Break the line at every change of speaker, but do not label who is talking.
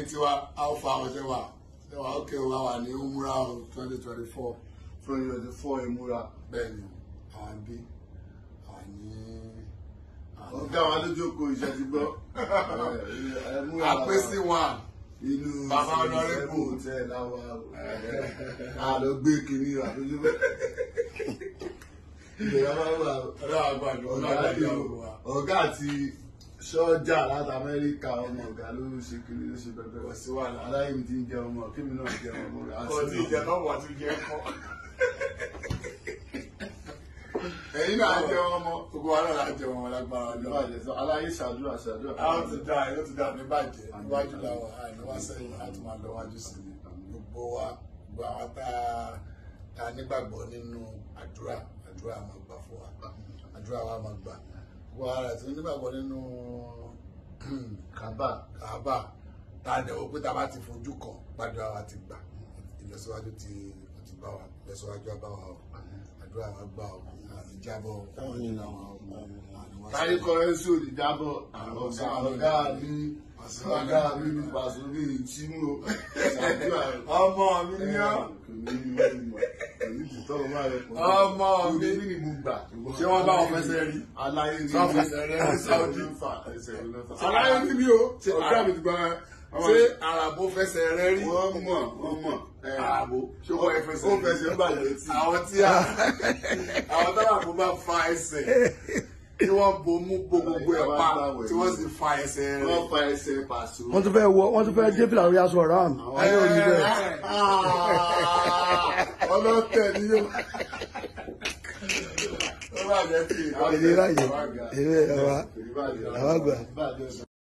ẹ̀yin tiwa alpha ọ̀sẹ̀ wa ṣe wa ókè wa wà ní umra twenty twenty four
twenty twenty four ìmúra
bẹ́ẹ̀ ni àwọn bí àwọn ní
ọ̀gá wa ló jókòó iṣẹ́ ti gbọ́ ìmúra
àpèsè one
inú
Bàbá Honorable.
hotel láwa àlọ́ gbé kiri àtúntò bẹ́ẹ̀. ìgbéra máa ń wà
ọ̀dọ́ àgbàdo ọ̀dọ́
ọ̀gá
àgbàdo
àti
ọ̀gbọ̀n wa.
ọ̀gá àti sọ́jà láti amẹ́ríkà ọmọ ọ̀gá ló ń ṣe kiri ló ṣe pẹpẹ
Kò sí wàhálà.
aláìní ti ń jẹ ọmọ kémi náà jẹ ọmọ rẹ
kò tí ì jẹ náà wà tún jẹ kọ́. ẹ̀yin náà jẹ wọn mọ gbogbo wa náà la jẹ wọn lágbára lọ.
aláyé ṣàdúrà ṣàdúrà
a ó ti dá yóò ti dá ní bàjẹ́ níwájú làwọn àìníwá sẹ́yìn láti máa lọ wájú sí i gbogbo wa gbogbo àwọn tá a tá a nígbàgbọ́ nínú àdúrà àdúrà máa gbà fún wa àdúrà wa máa gbà gbogbo ara tí nígbàgbọ́ nínú
kábà
kàábà tá a dẹ̀wọ́ pé tá a bá ti fojú kan gbàdúrà wa ti gbà ìlọsíwájú ti ó ti bá wa ìlọsíwájú á bá wa o àdúrà wa gbà o àmì jábọ̀ àwọn nínú àwọn ọmọ
kárí kọrẹ́nsì ò ní jábọ̀ ọ̀gá ọ̀gá mi ọ̀gá mi ní pàṣẹ mi ìtìmú ṣàdúrà
ọmọ mi ní ọ Ọmọ mi.
ni mo gbà.
Ṣé wọ́n bá wọn fẹsẹ̀ rí?
aláyé ní
Ṣé wọ́n fẹsẹ̀ rẹ ní Saudi?
fa ẹsẹ̀ ló fà.
aláyé ní mi o
Ṣé
ọ̀gá mi ti gbọ́ ẹ ṣé àràbò fẹsẹ̀ rẹ rí
wọ́n mọ̀ wọ́n mọ̀.
àràbò ṣé wọ́n ẹ fẹsẹ̀
ó fẹsẹ̀ ń bàjẹ́ tí.
àwọn tí a àwọn táwọn àbò bá fa ẹsẹ̀ tí wọ́n bomú bo gbogbo ẹ̀ pa tí wọ́n sì fa ẹsẹ̀ rẹ̀.
wọ́n fa ẹsẹ̀ pàṣẹ.
wọ́n tún fẹ́ wọ wọ́n tún fẹ́ dé fìlà lórí aṣọ ọ̀rá mi ayé òní bẹ́ẹ̀.
ọlọ́tẹ̀ ni yóò. ó bá jẹ́ kí
èdè ráyè èdè àwa àwa gbà.
Ìbàdàn.